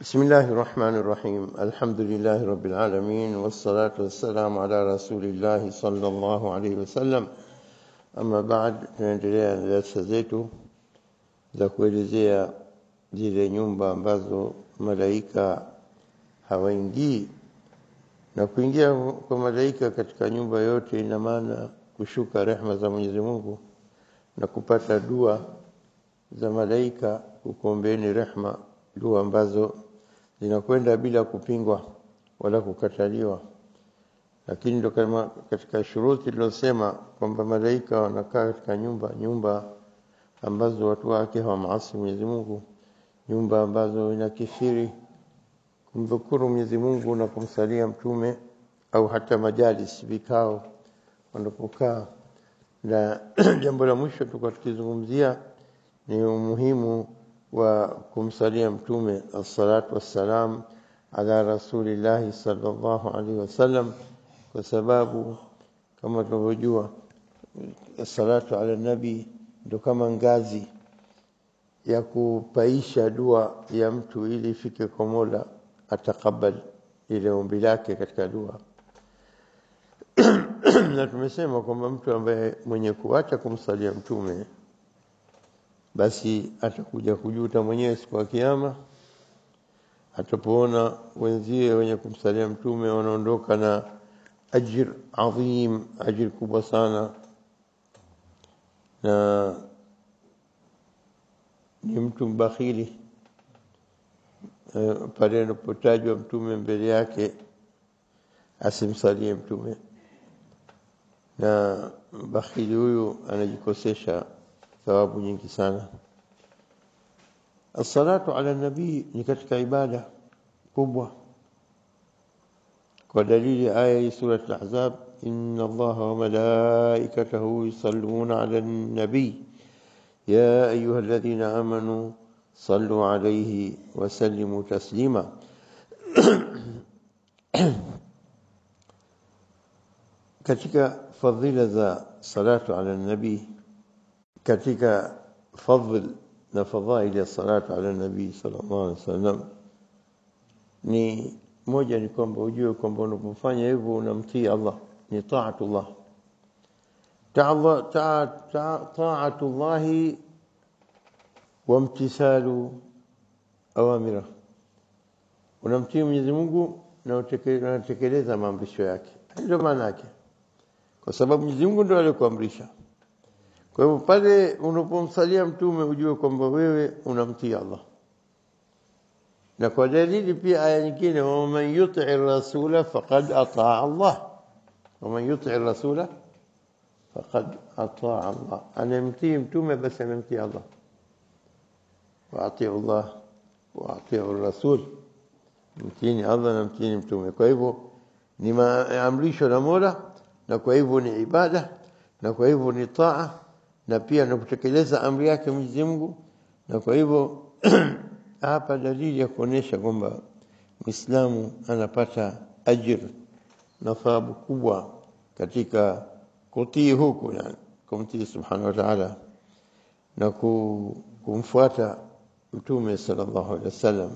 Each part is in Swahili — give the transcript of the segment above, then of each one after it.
بسم الله الرحمن الرحيم الحمد لله رب العالمين والصلاة والسلام على رسول الله صلى الله عليه وسلم أما بعد tunaendelea na darasa zetu za kuelezea zile nyumba ambazo malaika hawaingii na kuingia kwa malaika katika nyumba yote ina maana kushuka rehma za Mwenyezi Mungu na kupata dua za malaika kukuombeeni rehma dua ambazo zinakwenda bila kupingwa wala kukataliwa lakini ndo kama katika shuruti lilosema kwamba malaika wanakaa katika nyumba nyumba ambazo watu wake hawamaasi Mwenyezi Mungu nyumba ambazo inakithiri kumdhukuru Mwenyezi Mungu na kumsalia mtume au hata majalis vikao wanapokaa na jambo la mwisho tulikuwa tukizungumzia ni umuhimu wa kumsalia mtume assalatu wassalam ala rasulillahi sallallahu alaihi wasallam kwa sababu kama tunavyojua salatu ala nabi ndo kama ngazi ya kupaisha dua ya mtu ili ifike kwa Mola atakabali ile ombi lake katika dua na tumesema kwamba mtu ambaye mwenye kuacha kumsalia mtume basi atakuja kujuta mwenyewe siku ya kiyama atapoona wenzie wenye kumsalia mtume wanaondoka na ajir adhim ajir kubwa sana na ni mtu mbakhili uh, pale anapotajwa mtume mbele yake asimsalie mtume na bakhili huyu anajikosesha thawabu nyingi sana الصلاة على النبي ni katika ibada kubwa kwa dalili aya hii sura al-ahzab inna allaha wa malaikatahu yusalluna ala an-nabi ya ayuha alladhina amanu sallu alayhi wa sallimu taslima katika fadhila za salatu ala nabi katika fadhl na fadhaili ya salatu ala nabii sallallahu alaihi wasallam ni moja ni kwamba ujue kwamba unapofanya hivyo unamtii Allah ni taatullah taatullah wamtisalu awamira unamtii Mwenyezi Mungu na unatekeleza maamrisho yake ndio maana yake kwa sababu Mwenyezi Mungu ndio alikuamrisha kwa hivyo pale unapomsalia mtume ujue kwamba wewe unamtii Allah. Na kwa dalili pia aya nyingine waman yuti rasula faqad ataa Allah. Waman yuti rasula faqad ataa Allah. Anamtii mtume basi anamtii Allah. Wa atiu Allah wa atiu rasul. Mtini Allah na mtini mtume. Kwa hivyo ni maamrisho na Mola na kwa hivyo ni ibada na kwa hivyo ni taa na pia na kutekeleza amri yake Mwenyezi Mungu na kwa hivyo hapa dalili ya kuonesha kwamba Muislamu anapata ajir na thawabu kubwa katika kutii huku yani kumtii subhanahu wa ta'ala na kumfuata mtume sallallahu alaihi wasallam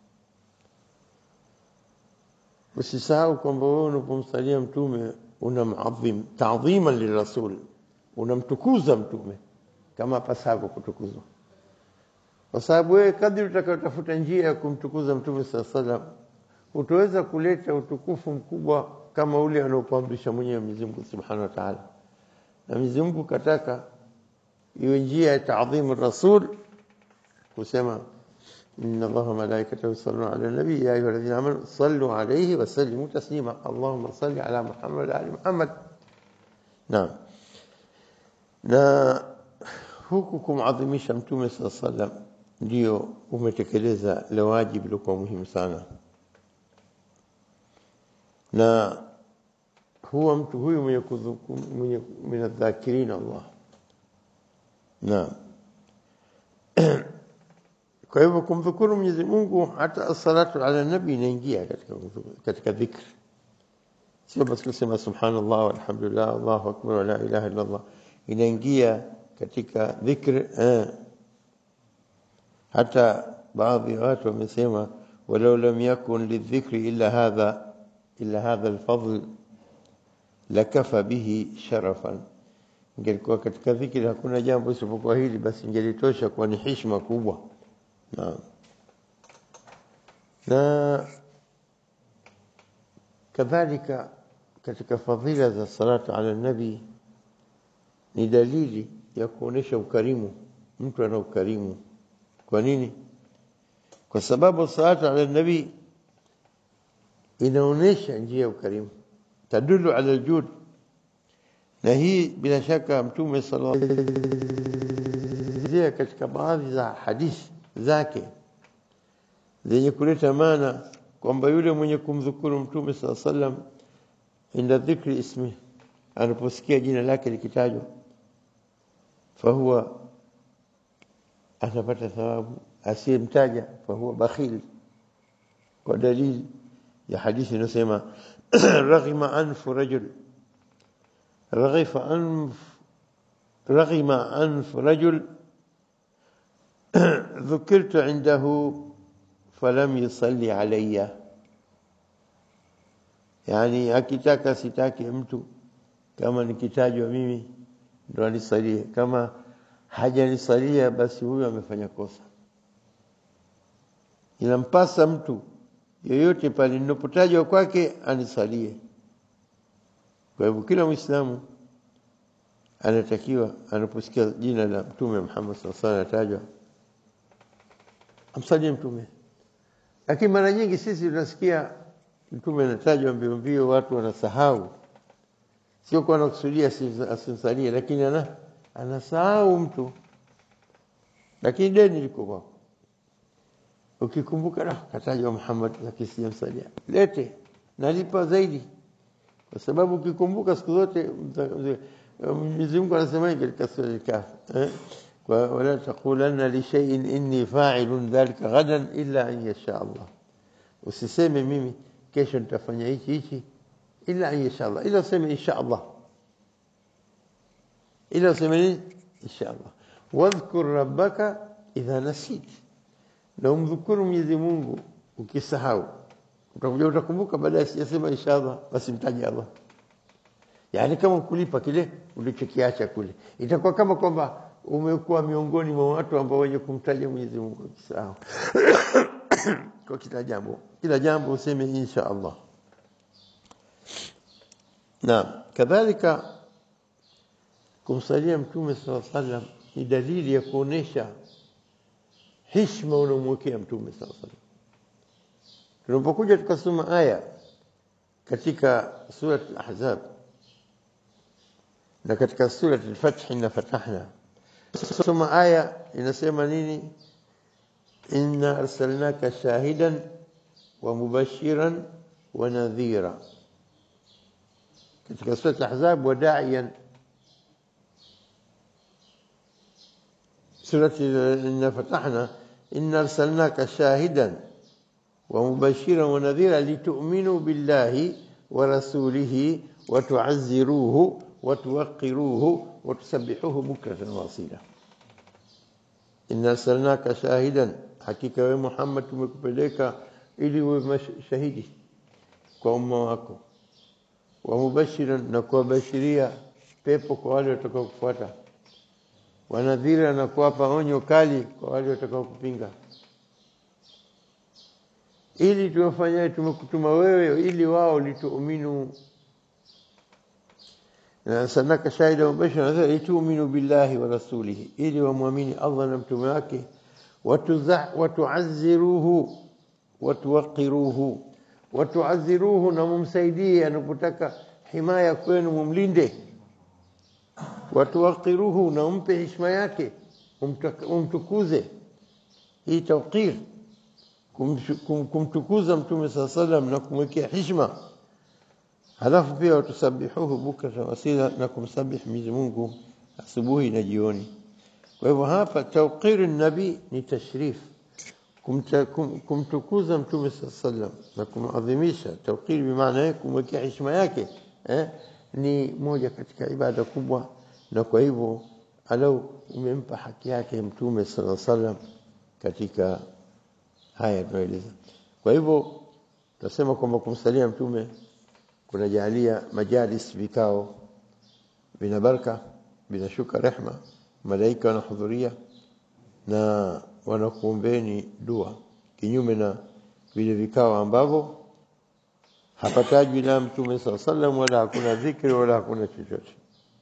usisahau kwamba wewe unapomsalia mtume unamadhim ta'dhiman lirasul unamtukuza mtume kama pasavyo kutukuzwa kwa sababu wewe kadri utakayotafuta njia ya kumtukuza mtume saa salam utaweza kuleta utukufu mkubwa kama ule anaokuamrisha mwenyewe Mwenyezi Mungu Subhanahu wa Ta'ala na Mwenyezi Mungu kataka iwe njia ya taadhimu rasul kusema inna allaha malaikatahu yusalluna ala nabi ya ayuha alladhina amanu sallu alayhi wa sallimu taslima allahumma salli ala muhammad wa ali muhammad naam na huku kumadhimisha mtume saa sallam ndio umetekeleza la wajibu lilikuwa muhimu sana na huwa mtu huyu mwenye mwenye minadhakirin Allah na kwa hivyo kumdhukuru Mwenyezi Mungu hata salatu ala nabi inaingia katika katika dhikri sio basi kusema subhanallah walhamdulillah Allahu akbar wa la ilaha illa Allah inaingia katika dhikr eh. hata baadhi ya watu wamesema ولو لم يكن للذكر إلا هذا إلا هذا الفضل لكفى به شرفا ingelikuwa katika dhikri hakuna jambo isipokuwa hili basi ingelitosha kuwa ni heshima kubwa na, na kadhalika katika fadhila za salatu ala nabi ni dalili ya kuonesha ukarimu mtu ana ukarimu kwa nini kwa sababu salatu ala nabi inaonesha njia ya ukarimu tadulu ala aljud na hii bila shaka mtume sallallahu alaihi katika baadhi za hadithi zake zenye kuleta maana kwamba yule mwenye kumdhukuru mtume sallallahu alaihi wasallam inda dhikri ismi anaposikia jina lake likitajwa fahuwa atapata thawabu asiyemtaja fahuwa bakhil kwa dalili ya hadithi inasema raghima anfu rajul رغف أنف رغم أنف رجل ذكرت عنده فلم يصلي علي yani akitaka sitaki mtu kama nikitajwa mimi ndo anisalie kama hajanisalia basi huyo amefanya kosa inampasa mtu yoyote pale ninapotajwa kwake anisalie kwa hivyo kila Muislamu anatakiwa anaposikia jina la Mtume Muhammad sallallahu alaihi wasallam atajwa amsalie Mtume. Lakini mara nyingi sisi tunasikia Mtume anatajwa mbio mbio, watu wanasahau, sio kwa anakusudia asimsalie, lakini ana anasahau mtu, lakini deni liko kwako. Ukikumbuka na katajwa Muhammad, lakini sijamsalia, lete nalipa zaidi kwa sababu ukikumbuka siku zote Mwenyezi Mungu anasema katika sura al-Kahf eh wa wala taqulanna li shay'in inni fa'ilun dhalika ghadan illa an yasha Allah usiseme mimi kesho nitafanya hichi hichi illa an yasha Allah ila useme insha Allah ila useme nini insha Allah wadhkur rabbaka idha nasit na umdhukuru Mwenyezi Mungu ukisahau utakuja utakumbuka baadaye sijasema inshallah basi mtaje Allah yaani kama kulipa kile ulichokiacha kule itakuwa kama kwamba umekuwa miongoni mwa watu ambao wenye kumtaja Mwenyezi Mungu kisahau kwa kila jambo kila jambo useme insha Allah na kadhalika kumsalia mtume sallallahu alaihi wasallam ni dalili ya kuonesha heshima unamwekea mtume sallallahu alaihi wasallam tunapokuja tukasoma aya katika sura al-ahzab na katika sura al-fath inna fatahna soma aya inasema nini inna arsalnaka shahidan wa mubashiran wa nadhira katika sura al-ahzab wa da'iyan سورة إنا فتحنا إن أرسلناك شاهدا ومبشرا ونذيرا لتؤمنوا بالله ورسوله وتعزروه وتوقروه وتسبحوه بكرة واصيلا إن أرسلناك شاهدا حقيقة يا محمد tumekupeleka ili uwe shahidi kwa umma wako wa mubashiran na kuwabashiria pepo kwa wale watakao kufuata wanadhira na kuwapa onyo kali kwa wale watakao kupinga ili tuwafanyie tumekutuma wewe ili wao lituuminu na sanaka shahida mubashira nadhira lituuminu billahi wa rasulihi ili wamwamini Allah na mtume wake watuazziruhu watuwaqiruhu watuazziruhu na mumsaidie anapotaka himaya kwenu mumlinde watuwaqiruhu na umpe heshima yake umtukuze hii tawqir kumtukuza mtume saa salam na kumwekea heshima halafu pia watusabihuhu bukrata wasila na kumsabih Mwenyezi Mungu asubuhi na jioni kwa hivyo hapa tawqir nabi ni tashrif kumtukuza mtume saa salam na kumadhimisha tawqir bimaana kumwekea heshima yake eh, ni moja katika ibada kubwa na kwa hivyo alau umempa haki yake mtume sallallahu alaihi wasallam katika haya tunaeleza Kwa hivyo tunasema kwamba kumsalia mtume kunajalia majalis vikao vina baraka vinashuka rehma malaika wanahudhuria na wanakuombeni dua kinyume na vile vikao ambavyo hapatajwi la mtume saa sallam wala hakuna dhikri wala hakuna chochote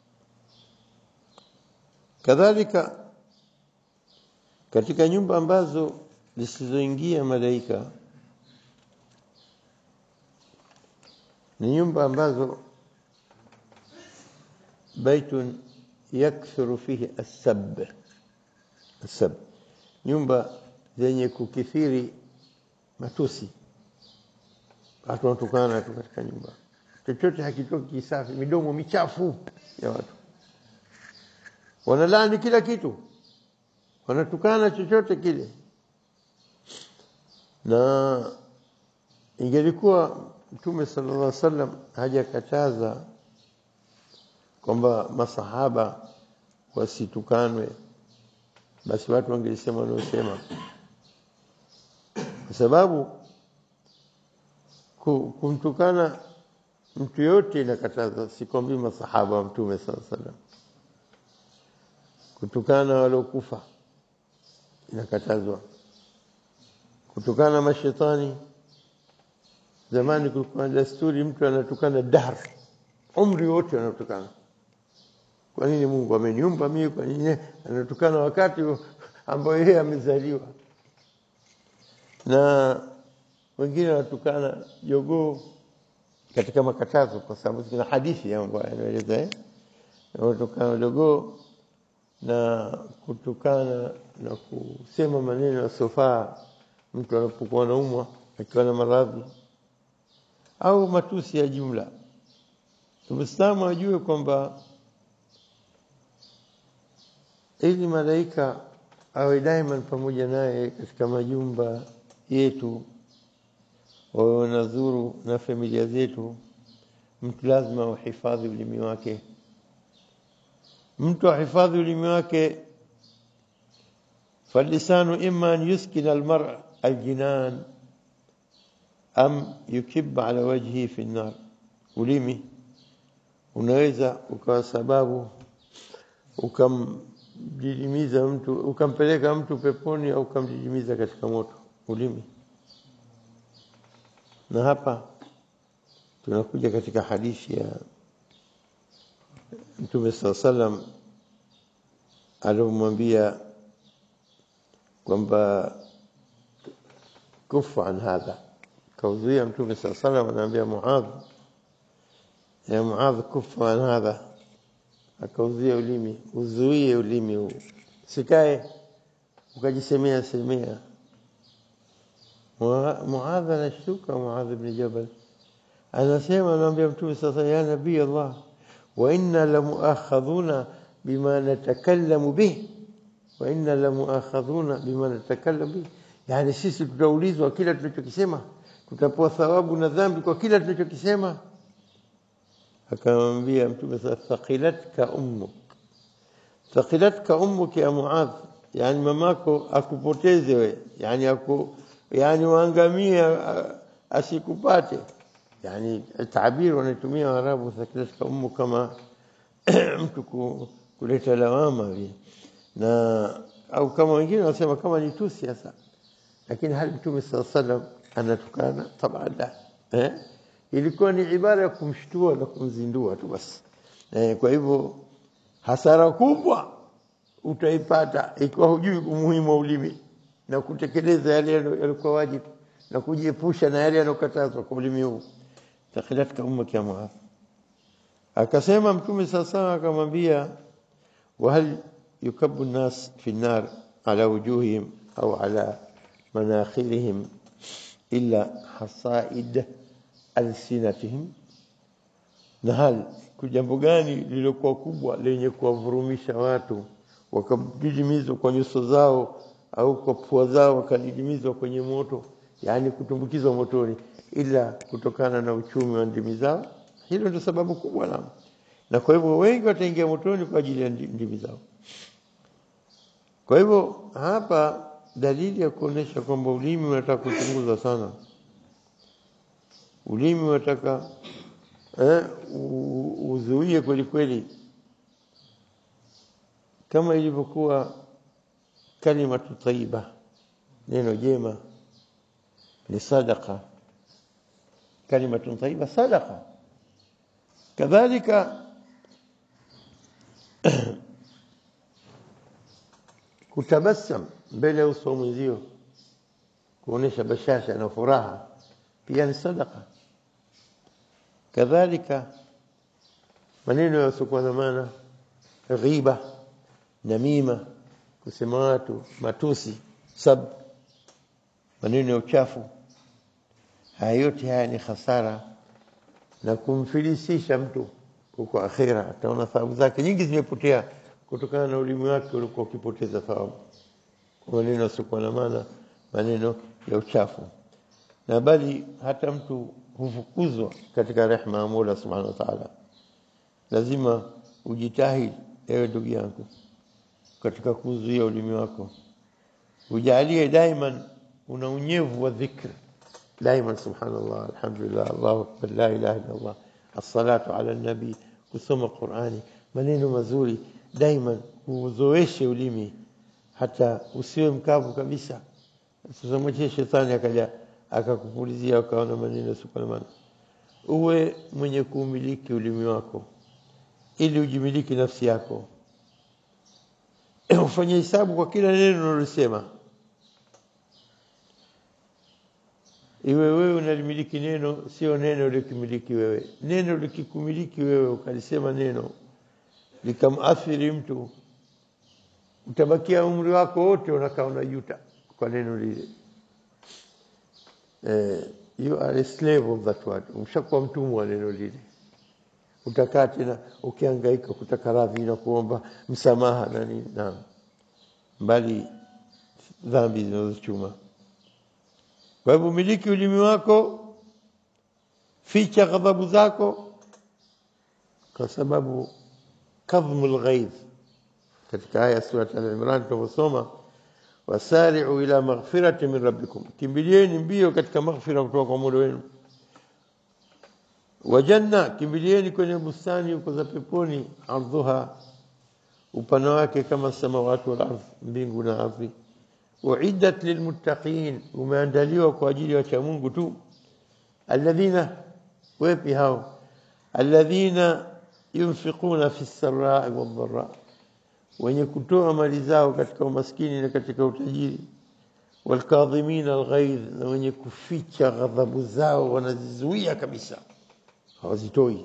kadhalika katika nyumba ambazo zisizoingia malaika ni nyumba ambazo baitun yakthuru fihi assab assab nyumba zenye kukithiri matusi watu wanatukana tu katika nyumba chochote hakitoki kisafi midomo michafu ya watu wanalaani kila kitu wanatukana chochote kile na ingelikuwa mtume sallallahu alaihi wasallam hajakataza kwamba masahaba wasitukanwe basi watu wangelisema wanaosema kwa sababu kumtukana mtu yote inakataza sikwambii masahaba wa mtume sallallahu alaihi wasallam kutukana waliokufa inakatazwa kutukana mashetani zamani kulikuwa desturi mtu anatukana dahr umri wote anatukana kwa nini Mungu ameniumba mimi kwa nini anatukana wakati ambao yeye amezaliwa na wengine wanatukana jogoo katika makatazo kwa sababu kuna hadithi ambayo inaeleza eh wanatukana jogoo na kutukana na kusema maneno yasiyofaa mtu anapokuwa anaumwa akiwa na maradhi au matusi ya jumla Muislamu ajue kwamba ili malaika awe daima pamoja naye katika majumba yetu wawe wanazuru na familia zetu mtu lazima uhifadhi ulimi wake mtu ahifadhi ulimi wake فاللسان إما أن يسكن المرء الجنان أم يكب على وجهه في النار ulimi unaweza ukawa sababu ukamdidimiza mtu ukampeleka mtu peponi au ukamdidimiza katika moto ulimi na hapa tunakuja katika hadithi ya Mtume saa salam alomwambia kwamba kufa an hadha kauzuia Mtume saa salam anaambia Muadh ya Muadh kufa an hadha akauzuia ulimi uzuie ulimi huu sikae ukajisemea semea Muadh anashtuka Muadh ibn Jabal anasema anaambia Mtume sasa ya nabii Allah wa inna lamuakhadhuna bima natakallamu bih wa inna lamuakhadhuna bima natakallamu bih yani sisi tutaulizwa kila tunachokisema tutapewa thawabu na dhambi kwa kila tunachokisema akamwambia Mtume sasa thaqilatka ummuk thaqilatka ummuk ya Muadh yani mamako akupoteze we yani aku yani waangamie asikupate yani tabiri wanatumia Waarabu thakilatka ummu kama mtu kuleta lawama vile na au kama wengine wanasema kama ni tusi sasa lakini hali mtume saa salam anatukana taban la eh? ilikuwa ni ibara ya kumshtua na kumzindua tu basi eh, kwa hivyo hasara kubwa utaipata ikiwa hujui umuhimu wa ulimi na kutekeleza yale yalikuwa wajibu na kujiepusha na yale yanokatazwa kwa ulimi huu takhilatka ummaki ya Muadh akasema mtume sasa akamwambia wahal yukabu nas fi nar ala wujuhihim au ala manakhirihim illa hasaid alsinatihim na hal jambo gani lililokuwa kubwa lenye kuwavurumisha watu wakadidimizwa kwa nyuso zao au kwa pua zao wakadidimizwa kwenye moto yani kutumbukizwa motoni ila kutokana na uchumi wa ndimi zao hilo ndio sababu kubwa na na kwa hivyo wengi wataingia motoni kwa ajili ya ndimi zao kwa hivyo hapa dalili ya kuonesha kwamba ulimi unataka kuchunguzwa sana ulimi wataka eh, u- uzuie kweli kweli kama ilivyokuwa kalimatu tayyiba neno jema ni sadaqa kalimatun tayyiba sadaqa kadhalika kutabassam mbele ya uso wa mwenzio kuonesha bashasha na furaha pia ni sadaqa kadhalika maneno yasiokuwa na maana ghiba namima kusema watu matusi sab maneno ya uchafu haya yote haya ni hasara na kumfilisisha mtu huko akhira ataona thawabu zake nyingi zimepotea kutokana na ulimi wake ulikuwa ukipoteza thawabu kwa maneno yasiokuwa na maana maneno ya uchafu na bali hata mtu hufukuzwa katika rehma ya Mola Subhanahu wa Ta'ala. Lazima ujitahidi ewe ndugu yangu katika kuzuia ulimi wako, ujalie daiman una unyevu wa dhikr daiman, subhanallah, alhamdulillah, Allahu akbar, la ilaha illa Allah, assalatu ala nabi, kusoma Qurani, maneno mazuri daiman, uzoeshe ulimi hata usiwe mkavu kabisa. Sasa mwache shetani akaja akakupulizia ukaona maneno yasiyokuwa na maana. Uwe mwenye kuumiliki ulimi wako ili ujimiliki nafsi yako. Ufanye hesabu kwa kila neno unalosema. Iwe wewe unalimiliki neno, sio neno likimiliki wewe. Neno likikumiliki wewe, ukalisema neno likamuathiri mtu, utabakia umri wako wote unakaa unajuta kwa neno lile. Eh, you are a slave of that word. Umshakuwa mtumwa wa neno lile. Utakaa tena ukihangaika kutaka radhi na kuomba msamaha na nini, naam, mbali dhambi zinazochuma. Kwa hivyo miliki ulimi wako, ficha ghadhabu zako, kwa sababu kadhmul ghaidh katika aya surat Al-Imran tunavyosoma wasari'u ila maghfirati min rabbikum, kimbilieni mbio katika maghfira kutoka kwa Mola wenu. Wa janna, kimbilieni kwenye bustani huko za peponi, ardhuha, upana wake kama samawati wal ardh, mbingu na ardhi. Uiddat lilmuttaqin, umeandaliwa kwa ajili ya wacha Mungu tu. Alladhina, wepi hao? Alladhina yunfiquna fi sarai wadh-dharra wenye kutoa mali zao katika umaskini na katika utajiri, walkadhimina alghaidh, na wenye kuficha ghadhabu zao wanazizuia kabisa, hawazitoi.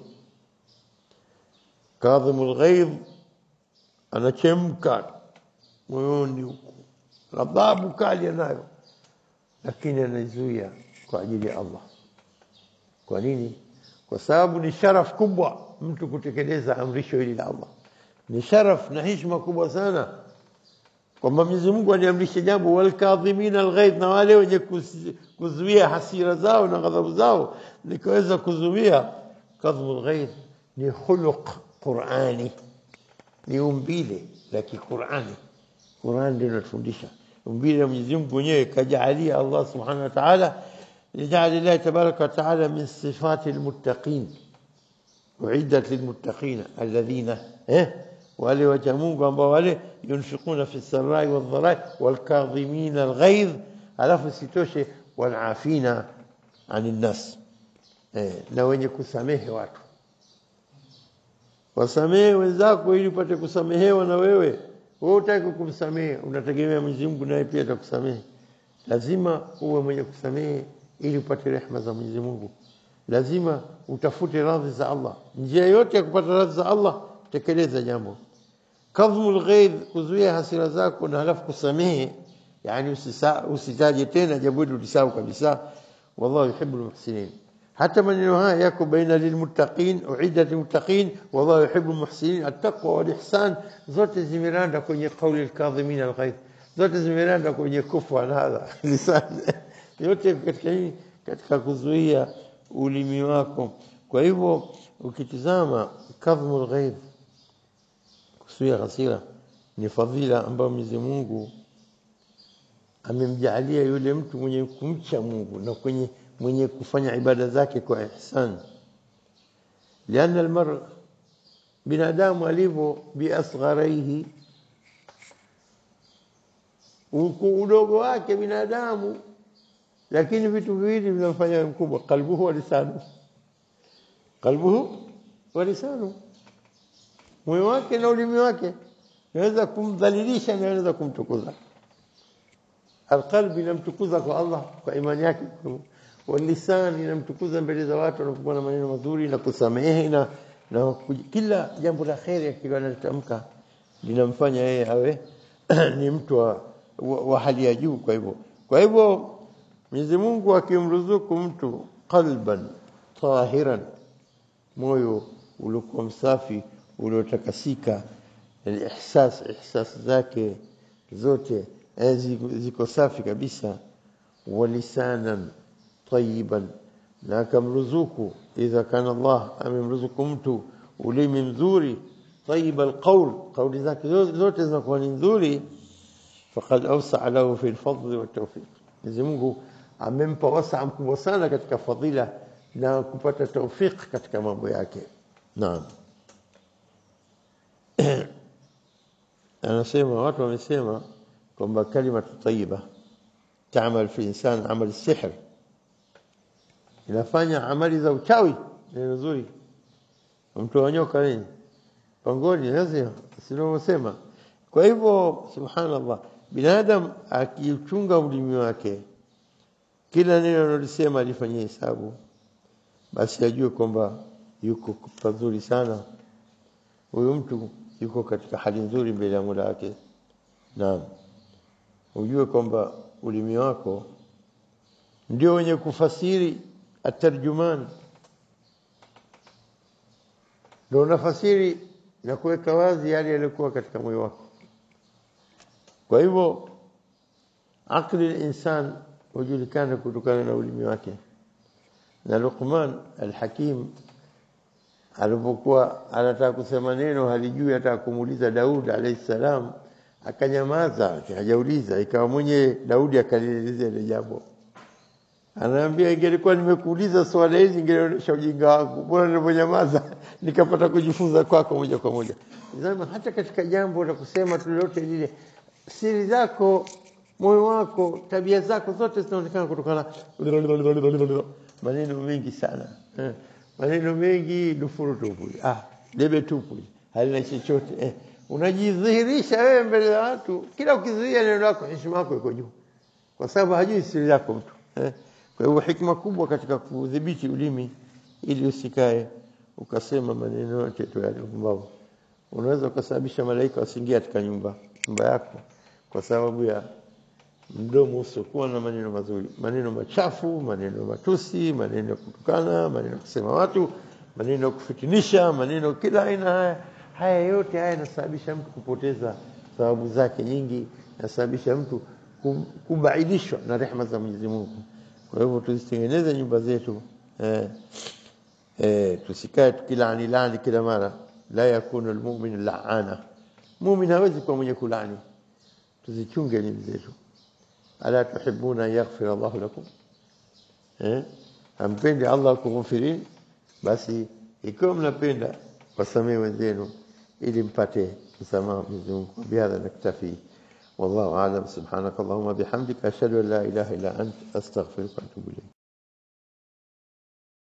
Kadhimu alghaidh, anachemka moyoni huku, ghadhabu kali anayo, lakini anaizuia kwa ajili ya Allah. Kwa nini? Kwa sababu ni sharaf kubwa mtu kutekeleza amrisho hili la Allah ni sharaf na heshima kubwa sana kwamba Mwenyezi Mungu aliamrisha jambo, walkadhimina alghaidh, na wale wenye kuzuia hasira zao na ghadhabu zao, nikaweza kuzuia. Kadhmu alghaidh ni khuluq Qurani, ni umbile la Kiqurani. Qurani ndio inatufundisha umbile la Mwenyezi Mungu mwenyewe, kajaalia Allah subhanahu wa ta'ala lijaali llahi tabaraka wa taala min sifati almuttaqin uiddat lilmuttaqina alladhina eh wale wacha Mungu ambao wale yunfikuna fi sarai wadharai walkadhimina alghaidh, alafu sitoshe walafina ani nnas, eh, na wenye kusamehe watu. Wasamehe wenzako ili upate kusamehewa na wewe. Wewe utaki kumsamehe, unategemea Mwenyezi Mungu naye pia atakusamehe. Lazima uwe mwenye kusamehe ili upate rehma za Mwenyezi Mungu. Lazima utafute radhi za Allah. Njia yote ya kupata radhi za Allah, tekeleza jambo kadhmul ghaidh, kuzuia hasira zako na halafu kusamehe, yani usitaje tena jambo hili ulisahau kabisa. Wallahu yuhibbul muhsinin. Hata maneno haya yako baina lilmuttaqin, uiddat lilmuttaqin, wallahu yuhibbul muhsinin. Attaqwa wal ihsan zote zimeranda kwenye kauli alkadhimin alghaidh, zote zimeranda kwenye kufa na hadha lisan, yote katika nini? Katika kuzuia ulimi wako. Kwa hivyo ukitizama kadhmul ghaidh kuzuia hasira ni fadhila ambayo Mwenyezi Mungu amemjaalia yule mtu mwenye kumcha Mungu na kwenye mwenye kufanya ibada zake kwa ihsan lianna almar binadamu alivyo biasgharaihi udogo wake binadamu lakini vitu viwili vinamfanya mkubwa qalbuhu wa lisanu qalbuhu wa lisanu moyo wake na ulimi wake naweza kumdhalilisha na naweza kumtukuza alqalbi inamtukuza kwa Allah kwa imani yake walisan inamtukuza mbele za watu wanapokuwa na maneno mazuri na kusamehe na, na kila jambo la kheri akiwa anatamka linamfanya yeye awe ni mtu wa, wa, wa hali ya juu kwa hivyo kwa hivyo Mwenyezi Mungu akimruzuku mtu qalban tahiran moyo uliokuwa msafi uliotakasika ihsas ihsas zake zote ziko safi kabisa walisanan tayiban na akamruzuku idha kana Allah amemruzuku mtu ulimi mzuri طيب القول قول zake zote zinakuwa ni nzuri faqad awsa lahu fi al-fadl wa tawfiq Mwenyezi Mungu amempa wasaa mkubwa sana katika fadhila na kupata tawfiq katika mambo yake naam anasema watu wamesema kwamba kalima tayyiba تعمل في إنسان عمل السحر inafanya amali za uchawi neno nzuri mtu wanyoka nini pangoni lazima sinavyosema kwa hivyo subhanallah binadamu akichunga ulimi wake kila neno analisema alifanyia hesabu basi ajue kwamba yuko pazuri sana huyu mtu yuko katika hali nzuri mbele ya Mola wake naam ujue kwamba ulimi wako ndio wenye kufasiri atarjuman ndio unafasiri na kuweka wazi yale yaliyokuwa katika moyo wako kwa hivyo akli insan hujulikana kutokana na ulimi wake na Luqman al-Hakim alipokuwa anataka kusema neno halijui hata kumuuliza Daud alayhi salam akanyamaza hajauliza ikawa mwenye Daudi akalielezea ile jambo anaambia ingelikuwa nimekuuliza swala hizi ingeonyesha ujinga wangu bora niliponyamaza nikapata kujifunza kwako moja kwa moja Zama, hata katika jambo la kusema tulote lile siri zako moyo wako tabia zako zote zinaonekana kutokana maneno mengi sana eh. maneno mengi dufuru tupu ah debe tupu halina chochote eh. unajidhihirisha wewe mbele ya watu kila ukizuia neno lako heshima yako iko juu kwa sababu hajui siri yako mtu eh. kwa hivyo hikma kubwa katika kudhibiti ulimi ili usikae ukasema maneno yote tu yale pumbavu unaweza ukasababisha malaika wasiingie katika nyumba nyumba yako kwa sababu ya mdomo usiokuwa na maneno mazuri, maneno machafu, maneno matusi, maneno ya kutukana, maneno ya kusema watu, maneno ya kufitinisha, maneno kila aina. Haya haya yote haya yanasababisha mtu kupoteza thawabu zake nyingi, yanasababisha mtu kubaidishwa na rehema za Mwenyezi Mungu. Kwa hivyo tuzitengeneze nyumba zetu eh, eh, tusikae tukilaani laani kila mara. La yakunu almu'min la'ana, mumin hawezi kuwa mwenye kulani. Tuzichunge elimu zetu. ألا تحبون أن يغفر الله لكم eh? hampendi Allah kughfirini basi ikiwa mnapenda wasamehe wenzenu ili mpate msamaha Mwenyezi Mungu bihadha naktafi wallahu a'lam subhanaka allahumma bihamdika ashhadu an la ilaha illa ant astaghfiruka wa atubu ilayk